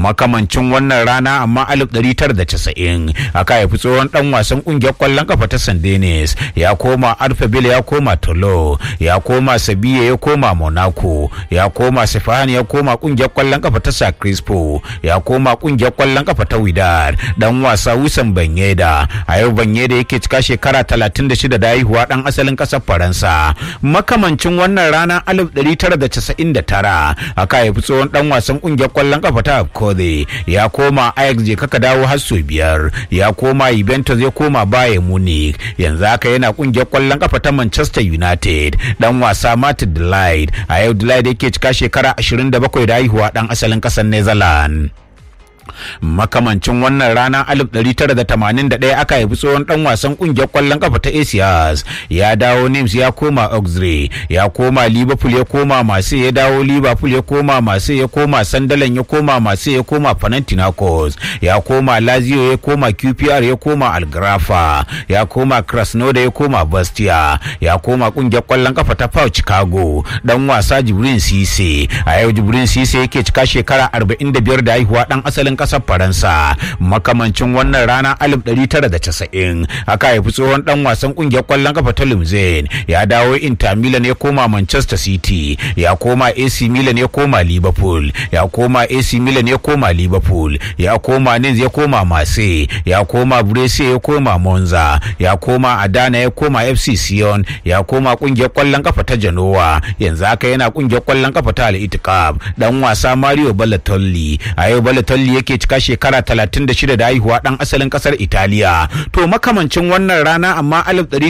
makamancin wannan rana amma 1990 aka haifi tsohon dan wasan kungiyar kwallon kafa ta San Denis ya koma Alphaville ya koma Tolo ya koma Sabiya ya koma Monaco ya koma Sefahan ya koma kungiyar kwallon kafa ta Sa Crispo ya koma kungiyar kwallon kafa ta Widad dan wasa Wisan Banyeda a yau Banyeda yake cika shekara 36 da haihuwa dan asalin kasar Faransa makamancin wannan rana 1999 aka haifi tsohon dan wasan kungiyar kwallon kafa ta Abkode ya koma Ajax je kaka dawo har sau biyar ya koma Juventus ya koma Bayern Munich yanzu haka yana kungiyar kwallon kafa ta Manchester United dan wasa Martin Delight a yau Delight yake cika shekara 27 da haihuwa dan asalin kasar Netherlands makamancin wannan rana 1981 aka haifi tsohon dan wasan kungiyar kwallon kafa ta Asias ya dawo Nims ya koma Auxerre ya koma Liverpool ya koma Marseille ya dawo Liverpool ya koma Marseille ya koma Sunderland ya koma Marseille ya koma Panathinaikos ya koma Lazio ya koma QPR ya koma Algrafa ya koma Krasnodar ya koma Bastia ya koma kungiyar kwallon kafa ta Pau Chicago dan wasa Jibrin Cisse a yau Jibrin Cisse yake cika shekara 45 da haihuwa dan asalin kasar faransa makamancin wannan rana 1990 aka haifi tsohon dan wasan kungiyar kwallon kafa ta limzin ya dawo inter milan ya koma manchester city ya koma ac milan ya koma liverpool ya koma ac milan ya koma liverpool ya koma nins ya koma marseille ya koma brescia ya koma monza ya koma adana ya koma fc sion ya koma kungiyar kwallon kafa ta genoa yanzu haka yana kungiyar kwallon kafa ta al dan wasa mario balotelli a yau balotelli yake cika shekara 36 da haihuwa dan asalin kasar Italiya. To makamancin wannan rana amma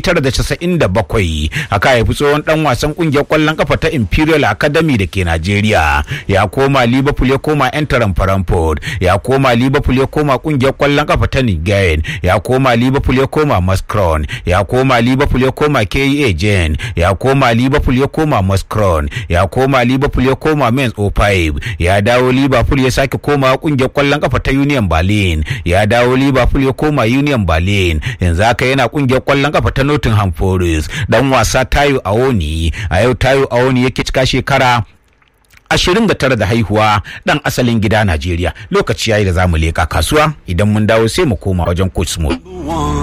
1997 aka haifi tsohon dan wasan kungiyar kwallon kafa ta Imperial Academy da ke Najeriya. Ya koma Liverpool ya koma Enteren Frankfurt, ya koma Liverpool ya koma kungiyar kwallon kafa ta Nigen, ya koma Liverpool ya koma Muscron, ya koma Liverpool ya koma KEA Gen, ya koma Liverpool ya koma Muscron, ya koma Liverpool ya koma Mainz 05, ya dawo Liverpool ya sake koma kungiyar kwallon kafa ta Union Berlin ya dawo Liverpool ya koma Union Berlin yanzu haka yana kungiyar kwallon kafa ta Nottingham Forest dan wasa Tayo Awoni a yau Tayo Awoni yake cika shekara ashirin da tara da haihuwa dan asalin gida Najeriya lokaci yayi da zamu leka kasuwa idan mun dawo sai mu koma wajen coach Small.